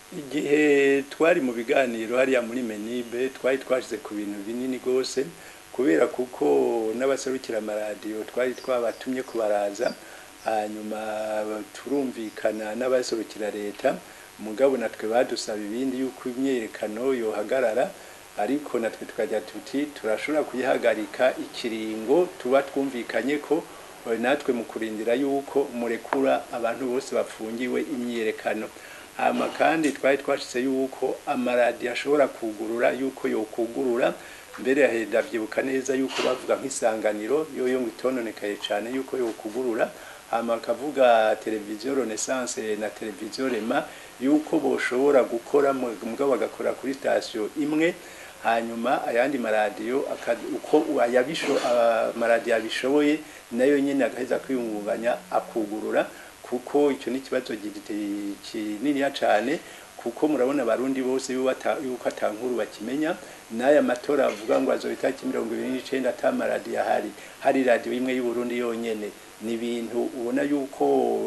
igihe twari mu biganiro hariya muri menibe twari twashyize ku bintu binini rwose kubera kuko n'abaserukira amaradiyo twari twabatumye kubaraza hanyuma turumvikana n'abaserukira leta mugabo natwe badusaba ibindi yuko imyerekano yohagarara ariko natwe tukajya tuti turashobora kuyihagarika ikiringo tuba twumvikanye ko natwe mu kurindira yuko murekura abantu bose bafungiwe imyerekano hama kandi twari twashyize yuko amaradiyo ashobora kugurura yuko yokugurura mbere ndabyibuka neza yuko bavuga nk'isanganiro yoyo ngo itononekaye cyane yuko yokugurura hama akavuga televiziyo renaissance na televiziyo rema yuko boshobora gukora mugabo bagakora kuri sitasiyo imwe hanyuma ayandi maradiyo uko amaradiyo abishoboye nayo nyine agaheza kwiyungunganya akugurura kuko icyo ni ikibazo kininiya cyane kuko murabona abarundi bose yuko atankuru bakimenya n'aya matora avuga ngo azoba itariki mirongo ibiri n'icyenda ata maradiyo ahari hari radiyo imwe y'uburundi yonyine ni ibintu ubona yuko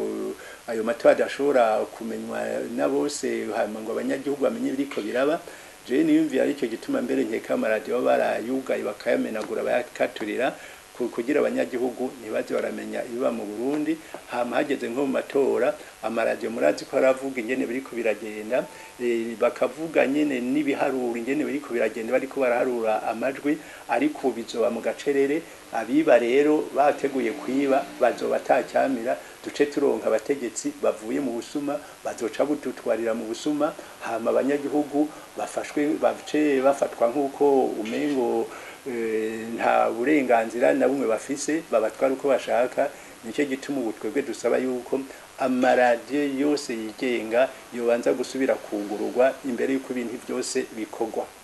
ayo matora adashobora kumenywa na bose hanyuma ngo abanyagihugu bamenye ibiriko biraba jewe niyumviye aricyo gituma mbere nkeka amaradiyo barayugaye bakayamenagura bayakaturira kugira abanyagihugu ntibaze baramenya ibiba mu Burundi hama hageze nko mu matora amaradiyo murazi ko aravuga ingene biriko biragenda bakavuga nyene n'ibiharuro ingene biriko biragenda bariko baraharura amajwi ariko bizoba mu gacerere abiba rero bateguye kwiba bazoba atacyamira duce turonka abategetsi bavuye mu busuma bazoca budutwarira mu busuma hama abanyagihugu bafashwe bace bafatwa nk'uko umengo nta burenganzira na bumwe bafise babatwara uko bashaka nicyo gituma ubu twebwe dusaba yuko amaradiyo yose yigenga yobanza gusubira kugururwa imbere y'uko ibintu byose bikorwa